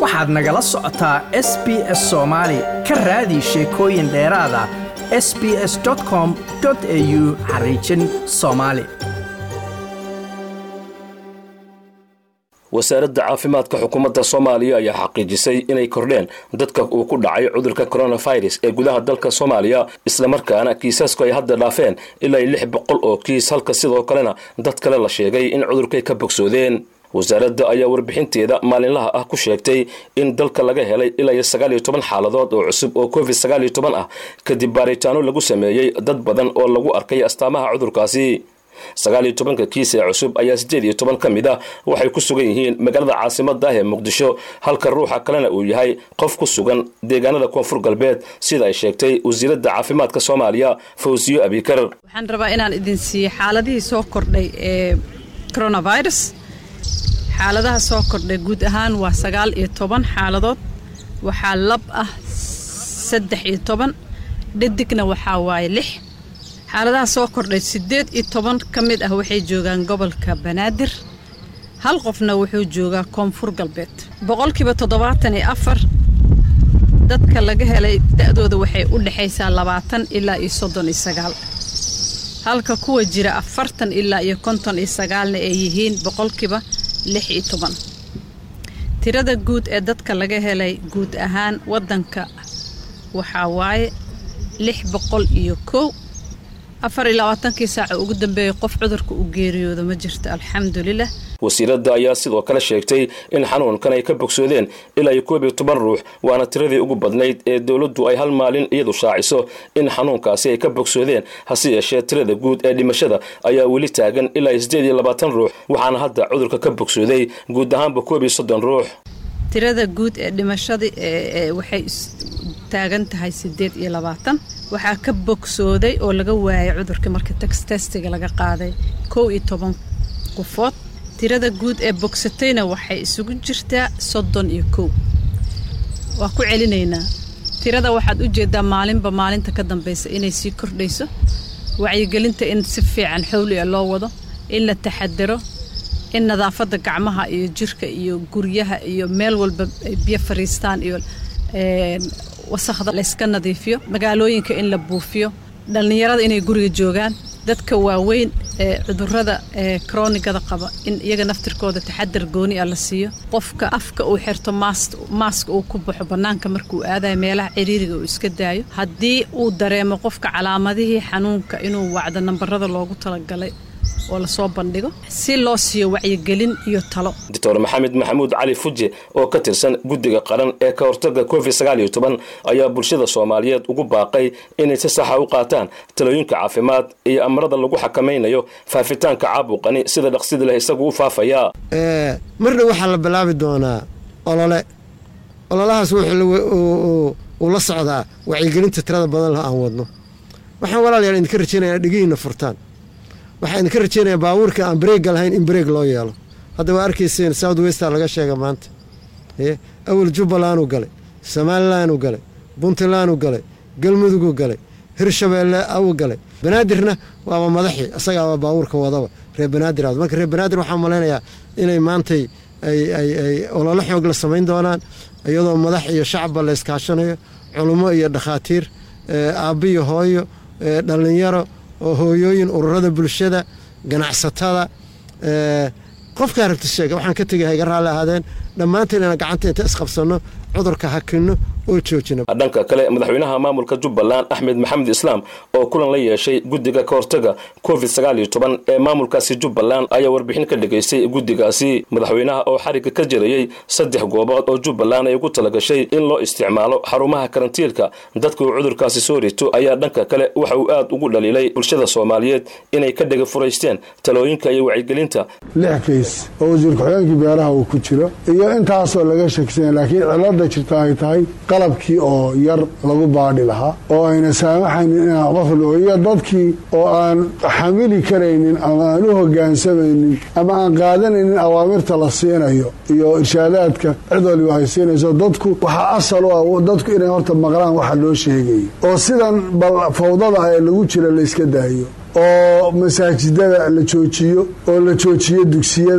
waxaad nagala socotaa s b s soomaali ka raadi sheekooyin dheeraada s b s com au xariijin soomaali wasaaradda caafimaadka xukuumadda soomaaliya ayaa xaqiijisay inay kordheen dadka uu ku dhacay cudurka coronavirus ee gudaha dalka soomaaliya islamarkaana kiisasku ay hadda dhaafeen ilaa lix boqol oo kiis halka sidoo kalena dad kale la sheegay in cudurkay ka bogsoodeen wasaaradda ayaa warbixinteeda maalinlaha ah ku sheegtay in dalka laga helay ilaa sagaal iyo toban xaaladood oo cusub oo covid sagaal iyo toban ah kadib baaritaano lagu sameeyey dad badan oo lagu arkay astaamaha cudurkaasi sagaal iyo tobanka kiis ee cusub ayaa siddeed iyo toban ka mid ah waxay ku sugan yihiin magaalada caasimada ah ee muqdisho halka ruuxa kalena uu yahay qof ku sugan deegaanada koonfur galbeed sida ay sheegtay wasiiradda caafimaadka soomaaliya fawsiyo abikar waxaan rabaa inaan idin siiyo xaaladihii soo kordhay ee coronavirus xaaladaha soo kordhay guud ahaan waa sagaal iyo toban xaaladood waxaa lab ah saddex iyo toban dhadigna waxaa waaye lix xaaladaha soo kordhay siddeed iyo toban ka mid ah waxay joogaan gobolka banaadir hal qofna wuxuu joogaa koonfur galbeed boqolkiiba toddobaatan iyo afar dadka laga helay da'dooda waxay u dhexaysaa labaatan ilaa iyo soddon iyo sagaal halka kuwa jira afartan ilaa iyo konton iyo sagaalna ay yihiin boqolkiiba lix iyo toban tirada guud ee dadka laga helay guud ahaan waddanka waxaa waaye lix boqol iyo kow afar iyo labaatankii saaca ugu dambeeyay qof cudurka u geeriyooda ma jirto alxamdulilah wasiiradda ayaa sidoo kale sheegtay in xanuunkan ay ka bogsoodeen ilaa iyo koob iyo toban ruux waana tiradii ugu badnayd ee dowladdu ay hal maalin iyadu shaaciso in xanuunkaasi ay ka bogsoodeen hase yeeshee tirada guud ee dhimashada ayaa weli taagan ilaa iyo siddeed iyo labaatan ruux waxaana hadda cudurka ka bogsooday guud ahaanba koob iyo soddon ruux tirada guud ee dhimashadii waxay taagan tahay siddeed iyo labaatan waxaa ka bogsooday oo laga waayay cudurka marka testiga laga qaaday kow iyo toban qofood tirada guud ee bogsatayna waxay isugu jirtaa soddon iyo kow waa ku celinaynaa tirada waxaad u jeedaa maalinba maalinta ka dambaysa inay sii kordhayso wacyigelinta in si fiican xowliga loo wado in la taxadaro in nadaafadda gacmaha iyo jirka iyo guryaha iyo meel walba ay biyo fariistaan iyo wasakhda layska nadiifiyo magaalooyinka in la buufiyo dhallinyarada inay guriga joogaan dadka waaweyn ee cudurada ee kroonigada qaba in iyaga naftirkooda taxadar gooni ah la siiyo qofka afka uu xirto maaska uu ku baxo bannaanka markuu aadayo meelaha ciriiriga uu iska daayo haddii uu dareemo qofka calaamadihii xanuunka inuu wacdo nambarada loogu talagalay oo lasoo bandhigo si loo siiyo wacyigelin iyo talo doctor maxamed maxamuud cali fuje oo ka tirsan guddiga qaran ee ka hortaga covid sagaal iyo toban ayaa bulshada soomaaliyeed ugu baaqay inay si saxa u qaataan talooyinka caafimaad iyo amarada lagu xakamaynayo faafitaanka caabuqani sida dhaqsida leh isagu u faafayaa marna waxaa la bilaabi doonaa olole ololahaas uu la socdaa wacyigelinta tirada badan leh aan wadno waxaan walaalayaal idinka rajaynaya dhegihiina furtaan waxaa idinka rajaynaya baabuurka aan bareegga lahayn in bareeg loo yeelo hadda waa arkayseen south westa laga sheega maanta awal jubbalandu galay somalilandu galay puntlandu galay galmudugu galay hirshabeelle u galay banaadirna waaba madaxii isagaaba baabuurka wadaba reer banaadir aad marka reer banaadir waxaa malaynayaa inay maantay ay ololo xoog la samayn doonaan iyadoo madax iyo shacabba la iskaashanayo culummo iyo dhakhaatiir aabbiyo hooyo dhallinyaro oo hooyooyin ururada bulshada ganacsatada qofkaa rabta sheega waxaan ka tegay hayga raalli ahaadeen dhammaanteen inaan gacanta inta isqabsanno cudurka hakinno oo joojino dhanka kale madaxweynaha maamulka jubbaland axmed maxamed islaam oo kulan la yeeshay guddiga ka hortaga covid sagaal iyo toban ee maamulkaasi jubbaland ayaa warbixin ka dhigaystay guddigaasi madaxweynaha oo xarigga ka jirayey saddex goobood oo jubbaland ay ugu talagashay in loo isticmaalo xarumaha karantiilka dadka uu cudurkaasi soo rito ayaa dhanka kale waxa uu aad ugu dhaliilay bulshada soomaaliyeed inay ka dhega furaysteen talooyinka iyo wacyigelinta lix kays oo wasiir ku-xigeenkii beeraha uu ku jiro iyo intaasoo laga sheegsanya laakiin cilada jirta ay tahay qalabkii oo yar lagu baadhi lahaa oo ayna saamaxaynin inaan qof iyo dadkii oo aan xamili karaynin ama aan u hogaansamaynin ama aan qaadanaynin awaamirta la siinayo iyo irshaadaadka cid waliba ay siinayso dadku waxaa asal u ah dadku inay horta maqlaan waxa loo sheegayo oo sidan bal fawdada ee lagu jira layska daayo oo masaajidada la joojiyo oo la joojiyo dugsiyada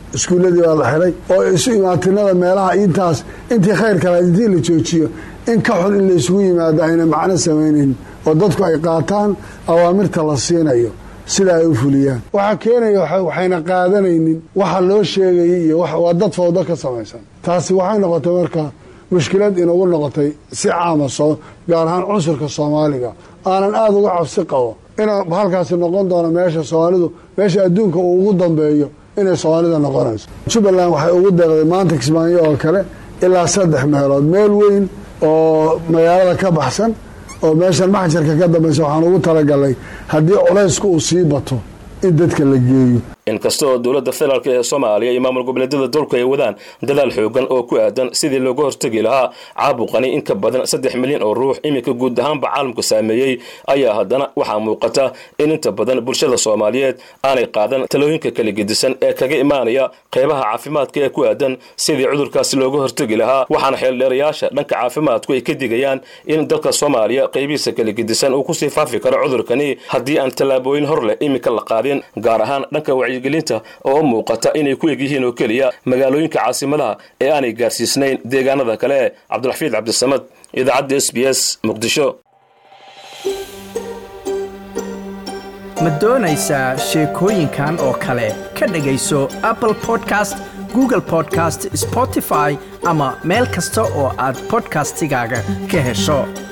iskuulladii baa la xiray oo isu imaatinada meelaha intaas intii khayr kale intii la joojiyo in ka xun in la isugu yimaado ayna macno samaynayn oo dadku ay qaataan awaamirta la siinayo sida ay u fuliyaan waxaa keenaya waxayna qaadanaynin waxa loo sheegayay iyo waa dad fawdo ka samaysan taasi waxay noqotay marka mushkilad inagu noqotay si caama soo gaar ahaan cunsurka soomaaliga aanan aada uga cabsi qabo inaa halkaasi noqon doono meesha soomaalidu meesha adduunka uu ugu dambeeyo inay soomaalida noqonayso jubbaland waxay ugu deeqday maanta kismaayo oo kale ilaa saddex meelood meel weyn oo magaalada ka baxsan oo meeshan maxjarka ka dambaysa waxaan ugu talagalnay haddii culaysku uu sii bato in dadka la geeyo inkasta oo dowladda federaalk ee soomaaliya iyo maamul goboleedyada dalku ay wadaan dadaal xoogan oo ku aadan sidii looga hortegi lahaa caabuqani in ka badan saddex milyan oo ruux iminka guud ahaanba caalamka saameeyey ayaa haddana waxaa muuqata in inta badan bulshada soomaaliyeed aanay qaadan talooyinka kala gedisan ee kaga imaanaya qeybaha caafimaadka ee ku aadan sidii cudurkaasi looga hortegi lahaa waxaana xeeldheerayaasha dhanka caafimaadku ay ka digayaan in dalka soomaaliya qeybihiisa kala gedisan uu kusii faafi karo cudurkani haddii aan tallaabooyin hor leh iminka la qaadin gaar ahaan dhanka wacyigelinta oo u muuqata inay ku egyihiin oo keliya magaalooyinka caasimadaha ee aanay gaarsiisnayn deegaanada kale cabdiraxfiid cabdisamad idaacadda s b s muqdisho ma doonaysaa sheekooyinkan oo kale ka dhegayso apple podcast google podcast spotify ama meel kasta oo aad bodkastigaaga ka hesho